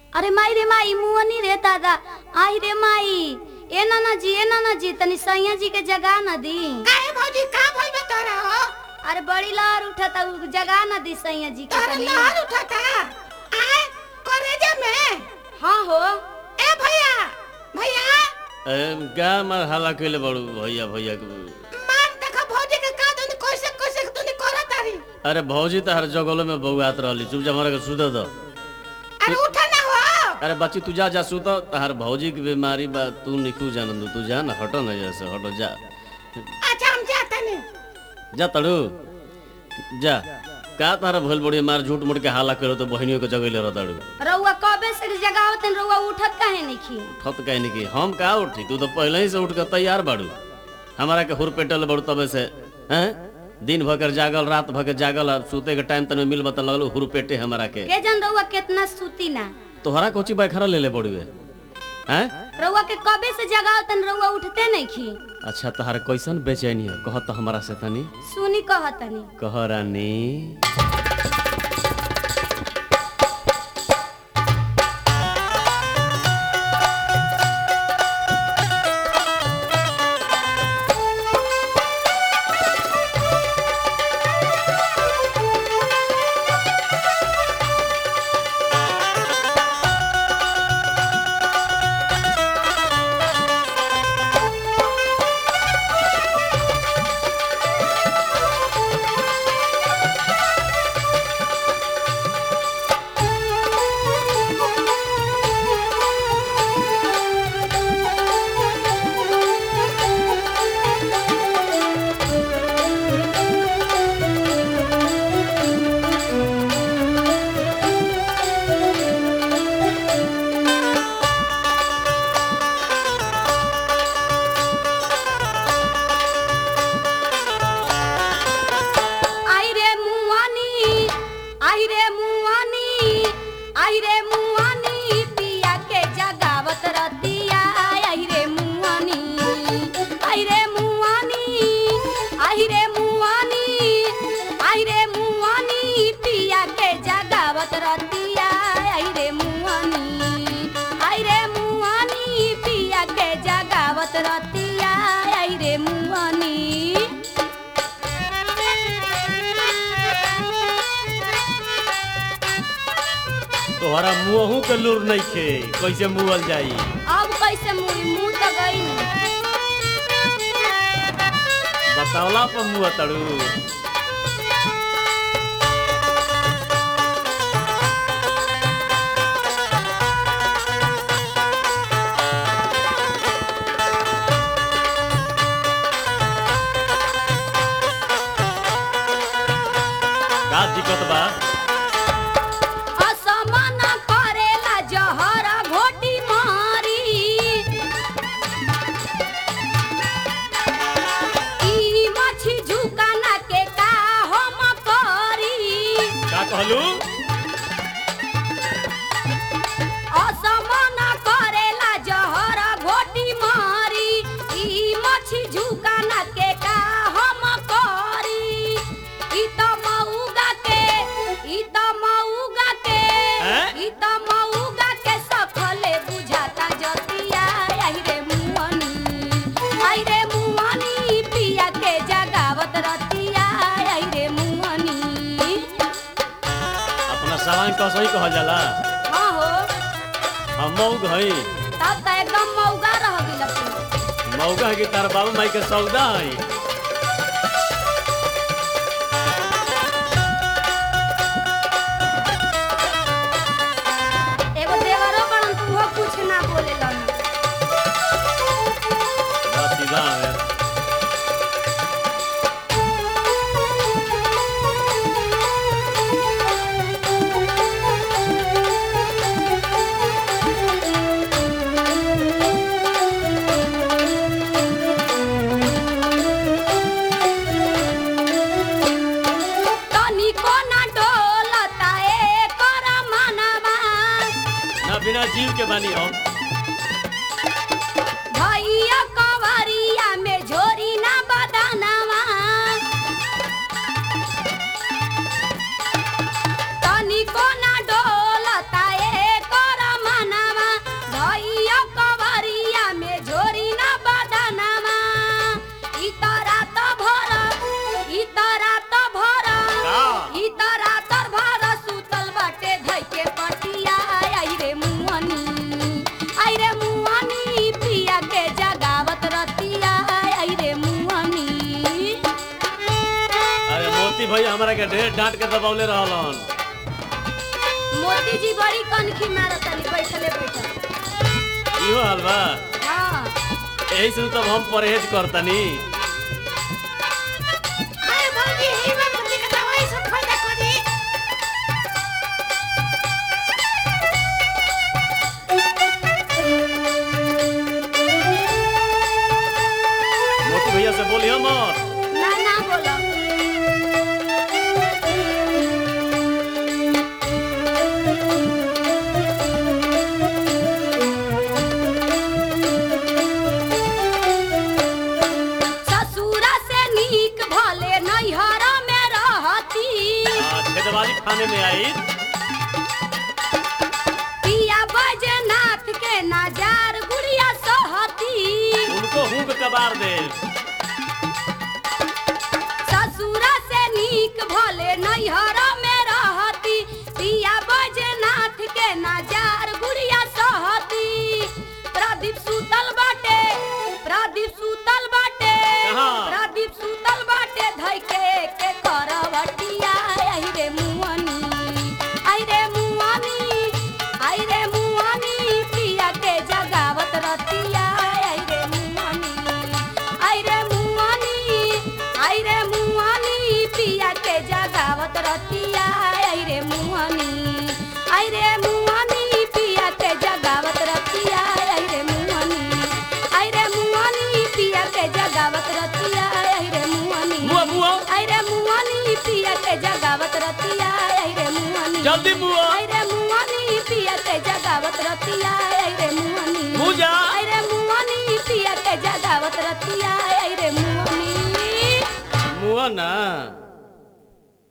अरे माई रे माई मुअनी रे दादा आई रे माई ए नाना जी ए नाना जी तनी सैया जी के जगा न दी काहे भौजी का भइल बा तोरा हो अरे बड़ी लहर उठता उ जगा न दी सैया जी के तोरा तनी लहर उठाता आए कॉलेज में हाँ हो ए भैया भैया एम, क्या मार हाला कैले बड़ू भैया भैया के मान देखो भौजी के का दुनी कैसे कैसे दुनी करत तारी अरे भौजी तो हर जगह में बउआत रहली चुप जा हमारा के सुत दो अरे उठा ना हो अरे बच्ची तू जा जा सुत तहार भौजी की बीमारी बा तू निकू जानंदू तू जा ना हटो ना जैसे हटो जा अच्छा हम जाते नहीं जा तड़ू जा का तारा भइल बड़ी मार झूठ मूठ के हाला करो तो बहनियों के जगह रह तड़ू रउआ कबे से जगावत रउआ उठत काहे नहीं ठत कहीं नहीं की हम का उठी तू तो पहले ही से उठ के तैयार बाड़ू हमारा के हुर पेटल बड़ू तबे से हैं दिन भर जागल रात भर जागल और सूते के टाइम तने मिल बता लगल हुर पेटे हमारा के के जन रउआ कितना सूती ना तोहरा कोची बैखरा ले ले बड़ू हैं रउआ के कबे से जगावत रउआ उठते नहीं अच्छा तहार कैसन बेचैनी है कह तो हमारा से तनी सुनी कहतनी कह रानी आई रे मुआनी आई रे मुआनी आई रे मुआनी पिया के जगावत रतिया आई रे मुआनी आई रे मुआनी आई रे मुआनी आई रे मुआनी पिया के जगावत रतिया आई रे मुआनी आई रे मुआनी पिया के जगावत रतिया आई रे मुआनी तोहरा मुंहू के लूर नहीं खे कैसे मुअल जाई अब कैसे मुई मुंह तो गई बतावला पर मुआ तड़ू का दिक्कत बा असमान करेला जहर घोटी मारी ई मछी झुकाना के का हम करी का कहलू असमान करेला जहर घोटी मारी ई मछी झुकाना के का हम करी ई त मऊगा के ई त मऊगा के हैं? ई त मऊगा के सफले बुझाता जतिया आई रे मुअनी आई रे मुअनी पिया के जगावत रतिया आई रे मुअनी अपना सामान कसई कहल जाला हाँ हो हम मऊग हई तब त एकदम मऊगा रह गेल मऊगा की तार बाबू माई के सौदा हई एगो देवरो बड़न तुहो कुछ ना बोलेलन बस सीधा है तनिको ना डोलता एकर मनवा ना बिना जीव के बानी हम भैया कवरिया में झोरी ना बदनवा तनिको ना डोलता एकर ढेर डांट के दबौले रहलन मोदी जी बड़ी कनखी मारतनी बैठले बैठल इहो हाल बा हाँ यही से तब हम परहेज करतनी अरे भौजी हीरा मोती के दवाई से फायदा करी मोती भैया से बोलियो मत ना ना बोलो ससुरा से नीक भले नैहर में रहती हाँ, छेदवाली खाने में आई पिया बजनाथ के नजार गुड़िया सहती उनको हुक कबार दे ससुरा से नीक भले नैहर में रहती पिया बजनाथ के नजार गुड़िया सहती प्रदीप सुतल बाटे प्रदीप सुतल बाटे कहाँ? प्रदीप सुतल बाटे धैके के करवटिया आई रे मुअनी आई रे मुअनी आई रे मुअनी पिया के जगावत रतिया आई रे मुअनी आई रे मुअनी आई रे मुअनी पिया के जगावत रतिया आई रे मुअनी आई रे मुअनी पिया के जगावत रतिया आई रे मुअनी आई रे मुअनी पिया के जगावत रतिया आई रे मुअनी मुआ मुआ आई रे मुअनी पिया के जगावत रतिया आई रे मुअनी जल्दी मुआ आई रे मुअनी पिया के जगावत रतिया आई रे मुअनी